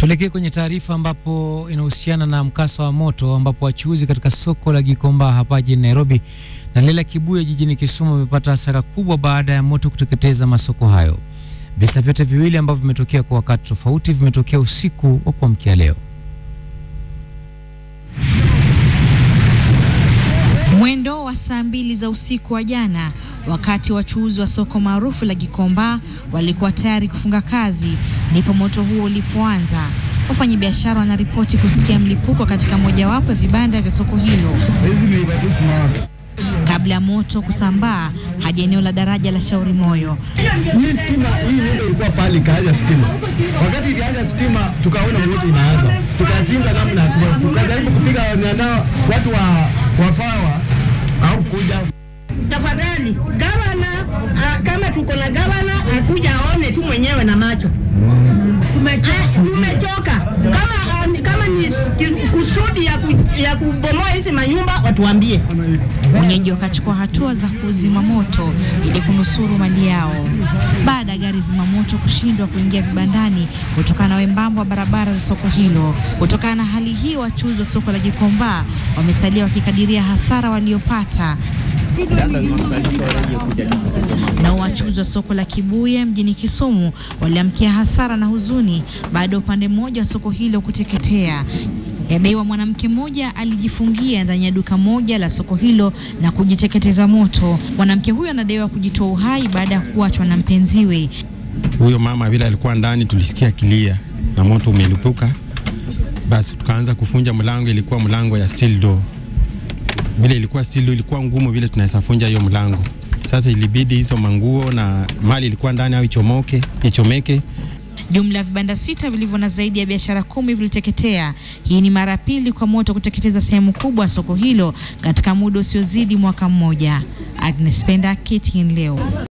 Tuelekee kwenye taarifa ambapo inahusiana na mkasa wa moto ambapo wachuuzi katika soko la Gikomba hapa jijini Nairobi na lile la Kibuye jijini Kisumu wamepata hasara kubwa baada ya moto kuteketeza masoko hayo. Visa vyote viwili ambavyo vimetokea kwa wakati tofauti vimetokea usiku wa kuamkia leo. Mwendo wa saa mbili za usiku wa jana, wakati wachuuzi wa soko maarufu la Gikomba walikuwa tayari kufunga kazi, ndipo moto huo ulipoanza. Wafanyabiashara wanaripoti kusikia mlipuko katika mojawapo ya vibanda vya soko hilo kabla ya moto kusambaa hadi eneo la daraja la Shauri Moyo. Hii stima hii ndio ilikuwa pale ikaanza stima. Wakati ilianza stima tukaona moto inaanza. Tukazinga namna tukajaribu kupiga nao watu wa wa power au kuja. Tafadhali gavana, ah, kama tuko na gavana akuja aone tu mwenyewe na macho. Tumechoka, tumechoka. Kama on- kama ni ki- kusudi ya, ku, ya kubomoa hizi manyumba watuambie. Wenyeji wakachukua hatua za kuzima moto ili kunusuru mali yao. Baada ya gari zimamoto kushindwa kuingia vibandani kutokana na wembamba wa barabara za soko hilo. Kutokana na hali hii, wachuuzi wa soko la Gikomba wamesalia wakikadiria hasara waliopata. Na wachuuzi wa soko la Kibuye mjini Kisumu waliamkia hasara na huzuni baada ya upande mmoja wa soko hilo kuteketea. Yadaiwa mwanamke mmoja alijifungia ndani ya duka moja la soko hilo na kujiteketeza moto. Mwanamke huyo anadaiwa kujitoa uhai baada ya kuachwa na mpenziwe. Huyo mama vile alikuwa ndani, tulisikia kilia na moto umelipuka, basi tukaanza kufunja mlango. Ilikuwa mlango ya steel door, vile ilikuwa steel door, ilikuwa ngumu vile tunaweza funja hiyo mlango. Sasa ilibidi hizo manguo na mali ilikuwa ndani au ichomoke ichomeke. Jumla ya vibanda sita vilivyo na zaidi ya biashara kumi viliteketea. Hii ni mara ya pili kwa moto kuteketeza sehemu kubwa ya soko hilo katika muda usiozidi mwaka mmoja. Agnes Penda, KTN leo.